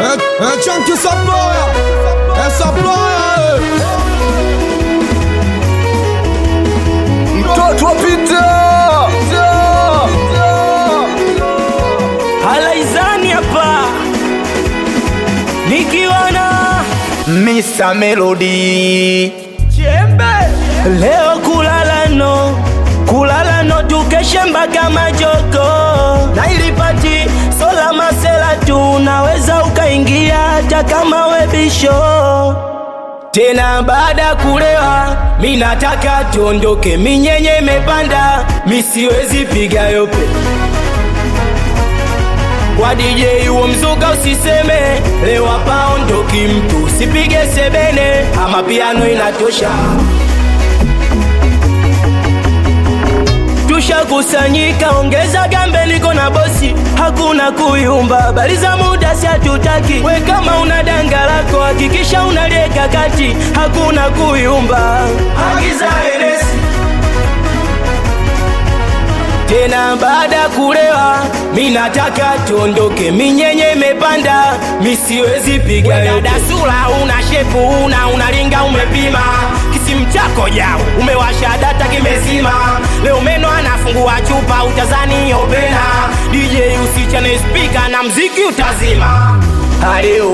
É, é tchan que saploia, é saploia, mtoto wa Pita halaizani hapa nikiwana Mr. Melody chembe leo kulala no kulala no tukeshe mpaka majoko na ilipati sola masela tu unaweza ukaingia hata kama webisho tena baada ya kulewa mi nataka tuondoke minyenye imepanda misiwezi piga yope kwa DJ huo mzuka usiseme leo hapa ondoki mtu sipige sebene ama piano inatosha tushakusanyika ongeza gambe niko na bosi hakuna kuyumba habari za muda si hatutaki we kama una danga lako hakikisha unalieka kati hakuna kuyumba agiza enesi tena baada ya kulewa mi nataka tuondoke minyenye imepanda misiwezi piga dada sura una shepu una unalinga umepima kisimu chako jao umewasha data kimezima leo meno anafungua chupa utazani opena dj usichane spika na mziki utazima Aleo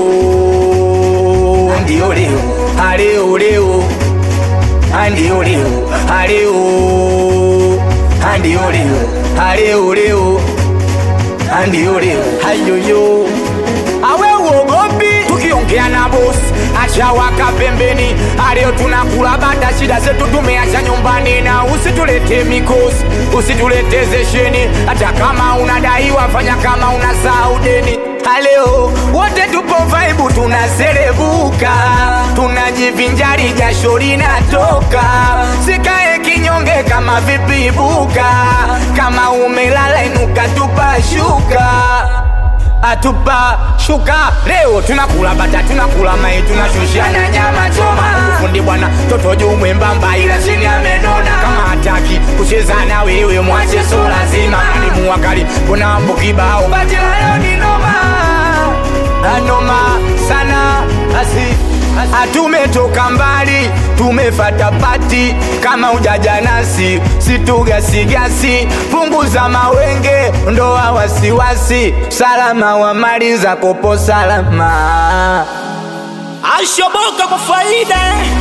ndio leo Aleo leo Ndio leo Aleo Ndio leo Aleo leo Ndio leo Hayoyo awe uogopi tukiongea na bosi acha waka pembeni aleo tunakula bata shida zetu tumeacha nyumbani na usitulete mikosi usitulete zesheni hata kama unadaiwa fanya kama unasahau deni aleo wote tupo vaibu tunaserebuka tunajivinjari jasho linatoka sikae kinyonge kama vipibuka kama umelala inuka tupashuka atupa shuka leo tunakula bata tunakula mai tunashushana nyama choma fundi bwana toto juu mwembamba ila chini amenona kama hataki kucheza na wewe mwache so lazima ni muwakali kuna mambo kibao bati leo ni noma anoma sana asi Atumetoka mbali, tumefata pati kama ujaja nasi, situgasigasi, punguza mawenge, ndoa wasiwasi, salama wa mali za kopo salama. ashoboka kwa faida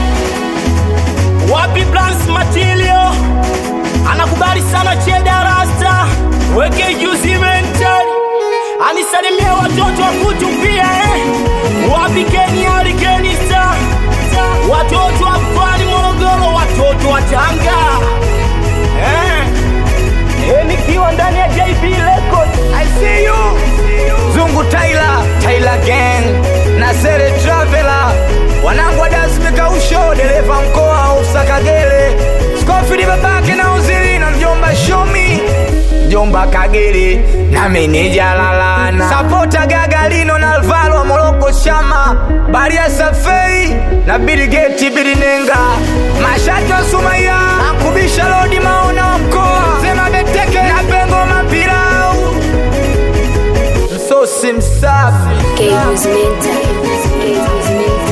wapi plans material anakubali sana cheda rasta weke juzi mental anisalimia watoto wa kutu pia eh. wapi kenya alikenista watoto wa mkoani morogoro watoto wa tanga eh. Eh, nikiwa ndani ya jb record I see you. Zungu Tyler, Tyler Gang, Nasere Traveler, wanangu wa Dasmika Usho, dereva mkoa Usa Kagere, Skofili babake na uzili na mjomba Shomi, mjomba Kagere na meneja Lalana, Sapota Gagalino na Alvaro wa Moroko Shama, Baria Safei na Billy Geti Billy Nenga, Mashati wa Sumaya, Akubisha Lodi Maona wa mkoa, Zema Beteke na Pengo Mapilau msosi msafi Games mental. Games mental.